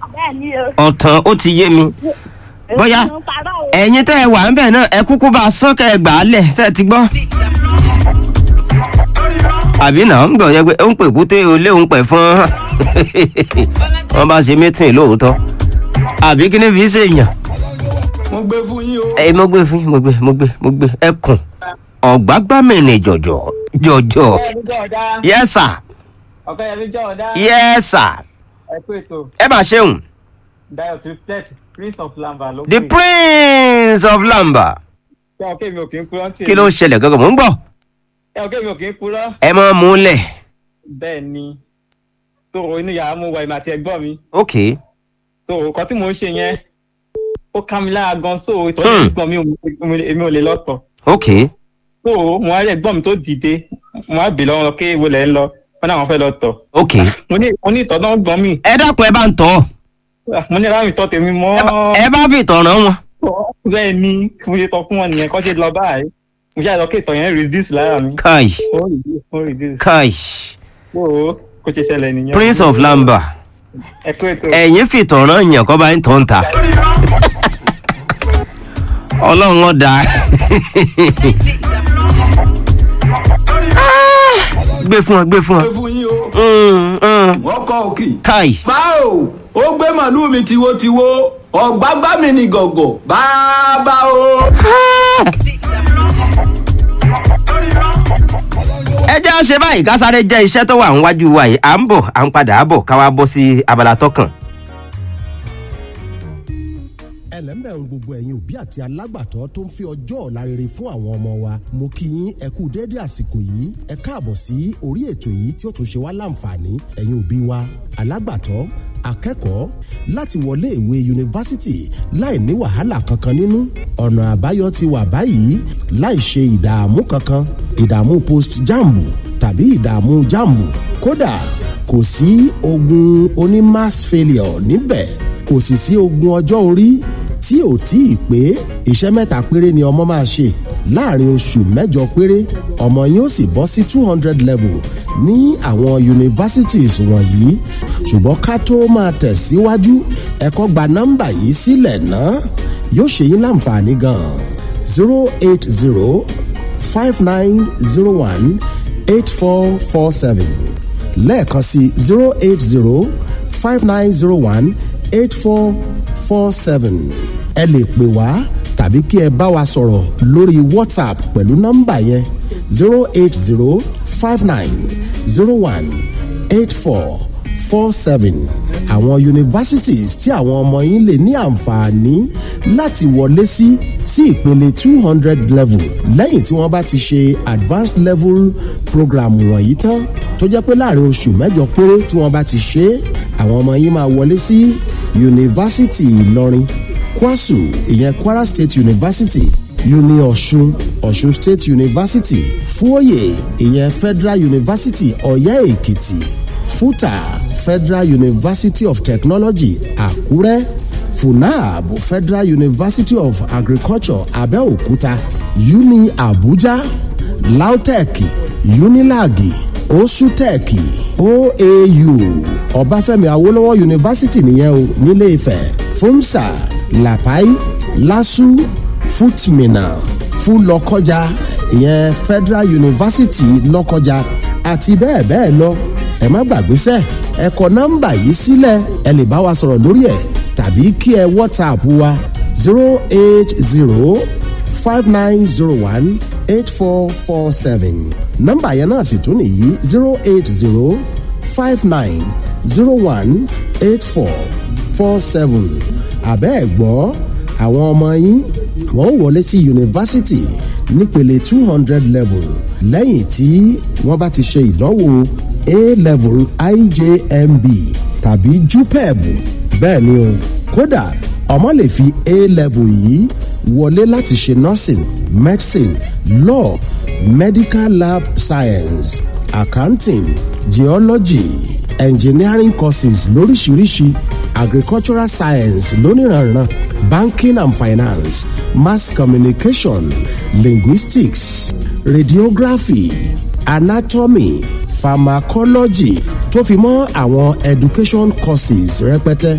bẹ́ẹ̀ ni o. ọ̀tàn ó ti yé mi bóyá Èmi ń parọ́ o. ẹ̀yin tẹ́ ẹ wà ń bẹ̀ náà ẹ kúkú bá a sán kẹ́ ẹ gbà á lẹ̀ ṣe ti gbọ́. àbí náà ń gbọ̀ yẹ pé ó ń pè kúté olé òun pẹ̀ fún wọn bá ṣe mítìn lóòótọ́ àbí kí ni fi ṣe èèyàn. mo gbé fún yín o. ẹ mo gbé fún yín, mo gbé mo gbé mo gbé ẹkùn ọ̀gbágbámìnì jọ̀jọ̀ jọ̀jọ̀ ọ̀kẹ́yẹmí jọ̀ọ́dá yes sir ọ̀kẹ́yẹmí jọ̀ọ́dá yes sir ẹ kú ètò ẹ máa ṣeun dayo triplet prince of lamba ló the prince of lamba ṣé ọ̀kẹ́ mi ò kí ń purọ́ tí kí ló ń ṣẹlẹ̀ gángan mò ń gbọ́ ẹ ọ̀kẹ́ mi ò kí ń purọ́ ẹ máa mú un lẹ̀ bẹ́ẹ̀ ni tó o inú yàrá mu wà ìmọ̀ àti ẹ̀gbọ́n mi ok tó o kọ́ tí mò ń ṣe yẹn ó ká mi lára gan so Hmm. ìtọ́jú ẹ̀gbọ́n mi ò- èmi ò lè lọ́tọ̀ ok tó o mo wá rí ẹ̀gbọ́n mi tó dìde mo wá bì lọ́wọ́ pé wo lẹ̀ ń lọ wọn náà wọn fẹ́ lọ tọ̀ ok mo ní mo ní ìtọ́ náà gbọ́n mi ẹ dákun ẹ bá ń tọ́ mo ní ráàmì tọ́ tèmi mọ́ ẹ bá- ẹ bá fi ìtọ̀ràn wọn bẹ́ẹ̀ ni mo ṣe tọ́ fún wọn nìyẹn kọ́ ṣe lọ báyìí mo ṣe àlọ́ kí ìtọ̀ yẹn reduce lára mi kai ó reduce ó reduce kai tó o kò ṣe ṣẹlẹ̀ nìyẹn. prince of lamba ẹ kú ètò ẹ̀yin fi ìtọ̀ràn yàn kọ́ bá ń tọ́ ń ta ọlọ́run ọ̀dà gbé fún ọ gbé fún ọ gbé fún yín o. Mm, mm, wọ́n kọ́ òkì. kai báwo ó gbé màlúù mi tiwotiwo ọ̀gbágbá mi ní gọ̀gọ̀ bàbá o. ẹ jẹ́ à ń ṣe báyìí ká sáré jẹ́ iṣẹ́ tó wà níwájú wa yìí à ń bọ̀ à ń padà bọ̀ ká wá bọ́ sí abala tọkàn. ẹlẹ́mbẹ̀rún gbogbo ẹ̀yin òbí àti alágbàtọ́ tó ń fi ọjọ́ ọ̀la rere fún àwọn ọmọ wa mo kí yín ẹ kú déédé àsìkò yìí ẹ káàbọ̀ sí orí ètò yìí tí ó tún ṣe wá láǹfààní ẹ̀yin òbí wa alágbàtọ́ akẹ́kọ̀ọ́ láti wọlé ìwé yunifásitì láì ní wàhálà kankan nínú ọ̀nà àbáyọ ti wà báyìí láì ṣe ìdààmú kankan ìdààmú post jambu tàbí ìdààmú jambu kódà kò sí ogun oní mass failure níbẹ̀ kò sì sí ogun ọjọ́ orí tí ò tí ì pé iṣẹ́ mẹ́ta péré ni ọmọ máa ṣe láàrin oṣù mẹ́jọ péré ọmọ yín ó sì bọ́ sí two hundred level ní àwọn universities wọ̀nyí ṣùgbọ́n ká tó máa tẹ̀síwájú ẹ̀kọ́ gba nọ́mbà yìí sílẹ̀ náà yóò ṣe yín láǹfààní gan-an zero eight zero five nine zero one eight four four seven lẹ́ẹ̀kan sí zero eight zero five nine zero one eight four four seven ẹ lè pè wá tàbí kí ẹ bá wa sọ̀rọ̀ lórí whatsapp pẹ̀lú nọ́mbà yẹn zero eight zero five nine zero one eight four four seven àwọn universities tí àwọn ọmọ yín lè ní àǹfààní láti wọlé sí sí ìpele two hundred level lẹ́yìn tí wọ́n bá ti ṣe advanced level program wọ̀nyí tán tó jẹ́ pé láàrin oṣù mẹ́jọ péré tí wọ́n bá ti ṣe é àwọn ọmọ yín máa wọlé sí yunifásitì ìlọrin kwasu ìyẹn kwara state university uni ọ̀ṣun ọ̀ṣun state university fúòyè ìyẹn federal university ọ̀yẹ́ èkìtì futa federal university of technology àkúrẹ́ funab federal university of agriculture abẹ́òkúta uni abuja lautech unilag osutech oau ọbáfẹ́mi awolowo university nìyẹn o nílé ifẹ̀ fúnṣà lapai lasu futmina fúlọkọjà ìyẹn federal university lọkọjà àti bẹ́ẹ̀ bẹ́ẹ̀ lọ ẹ má gbàgbé sẹ́ ẹ kọ nọ́mbà yìí sílẹ̀ ẹ lè bá wa sọ̀rọ̀ lórí ẹ̀ tàbí kí ẹ whatsapp wa zero eight zero five nine zero one eight four four seven nọ́mbà yẹn náà sì tún nìyí zero eight zero five nine zero one eight four four seven àbẹ́ ẹ̀ gbọ́ àwọn ọmọ yín wọ́n ó wọlé sí yunifásitì nípele two hundred level lẹ́yìn tí wọ́n bá ti ṣe ìdánwò a level ijmb tàbí jupeb bẹ́ẹ̀ ni o kódà ọmọ lè fi a level yìí wọlé láti ṣe nursing medicine law medical lab science accounting geology engineering courses lóríṣiríṣi agricultural science lóníranran banking and finance mass communication linguistics radiography anatomy pharmacology tó fi mọ́ àwọn education courses rẹpẹtẹ